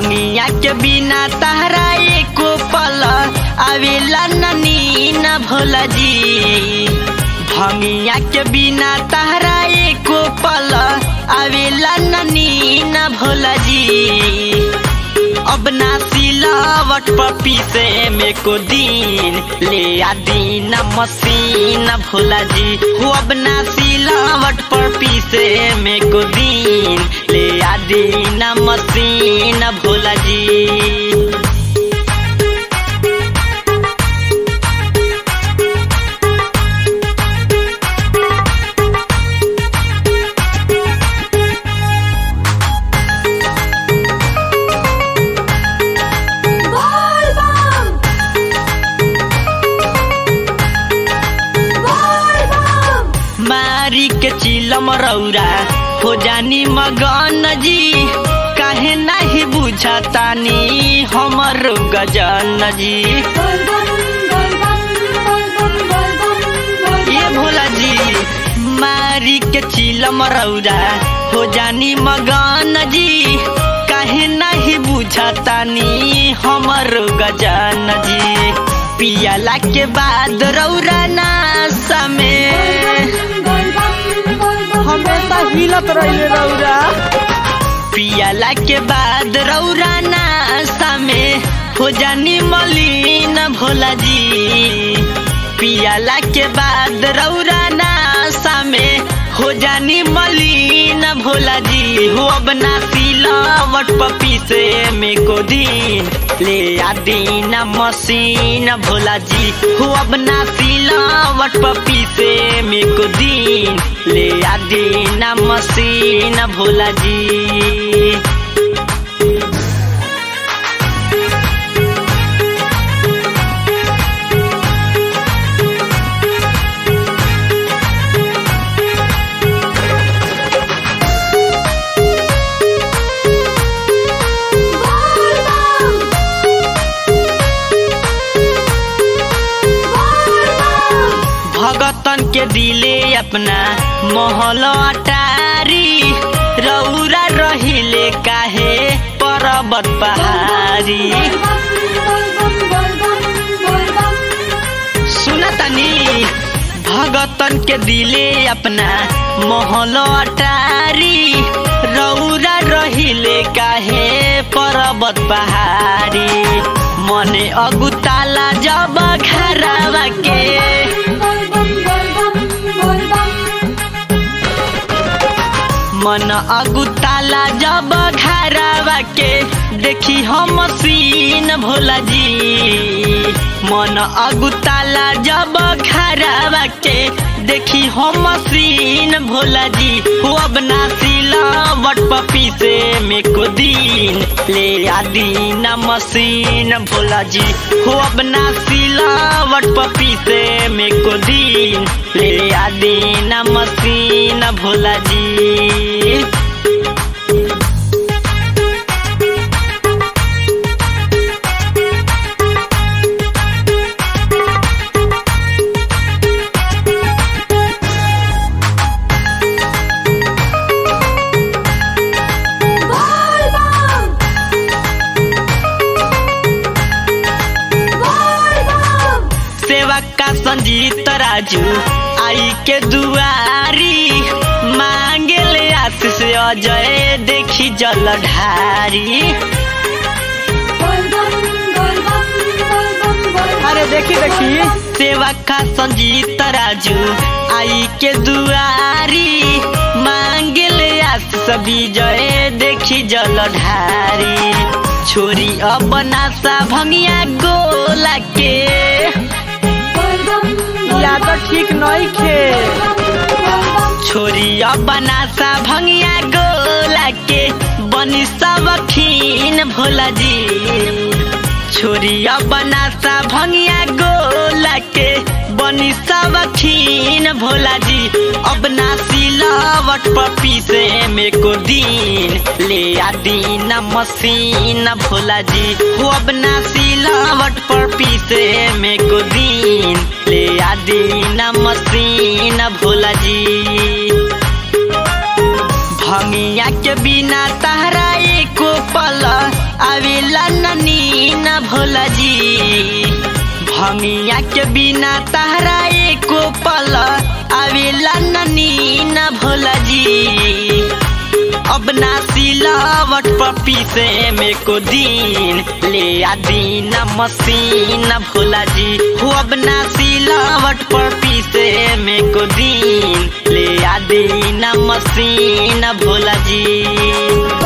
भंगिया के बिना तहरा एको पल आवेला ननी न भोला जी भंगिया के बिना तहरा एको पल आवेला ननी न भोला जी अब ना सिलावट पर पीसे में को दिन ले आ दीन मसीन भोला जी हो अब ना सिलावट पर पीसे में को दिन ले आ दीन मसीन भोला जी मारी के चिलम रौरा हो जानी मगन जी काहे नहीं बुझतानी हमर गजन जी ये भोला जी मारी के चिलम रौरा हो जानी मगन जी काहे नहीं बुझतानी हमर गजन जी पियाला के बाद रौरा नासा में हमेशा हिलत रहिले रौरा पियाला के बाद रौरा नासा में हो जानी मलिन भोला जी पियाला के बाद रौरा नासा में हो जानी मलिन भोला जी हो अब ना सिलावट पपी से में को दिन ले आ दीना मसीन भोला जी हो अब ना सिलावट पपी से में को दिन ले आ दीना मसीन भोला जी भगतन के दिले अपना महल अटारी रौरा रहिले काहे पर्वत पहाड़ी सुनतनी भगतन के दिले अपना महल अटारी रौरा रहिले काहे पर्वत पहाड़ी मने अगुताला जब घरवा के मन अगुताला जब घरवा के देखी हम सीन भोला जी मन अगुताला जब घरवा के देखी हम सीन भोला जी हो अब ना सिलावट पपी से में को दिन ले आ दीन मसीन भोला जी हो अब ना सिलावट पपी से में को दिन ले आ दीन मसीन भोला जी सेवा का संजीत राजू आई के दुआरी मांगे ले आशीष अजय देखी जलधारी अरे देखी देखी सेवा का संजीत राजू आई के दुआरी मांगे ले आशीष विजय देखी जलधारी छोरी अब नासा भंगिया गोला के याद ठीक नहीं खे छोरी बनासा भंगिया गोला के बनी सब खीन भोला जी छोरी बनासा भंगिया गोला के बनी सब खीन भोला जी अब ना सिलावट पपी से में को दिन ले आ दीन मसीन भोला जी हो अब ना सिलावट पर पीसे में को दिन ले आ दीन मसीन भोला जी भंगिया के बिना तहरा एको पल भंगिया के बिना तहरा एको पल आवेला ननी न भोला जी अब ना सिलावट पपी से में को दिन ले आ दीन मसीन भोला जी हो अब ना सिलावट पपी से में को दिन ले आ दीन मसीन भोला जी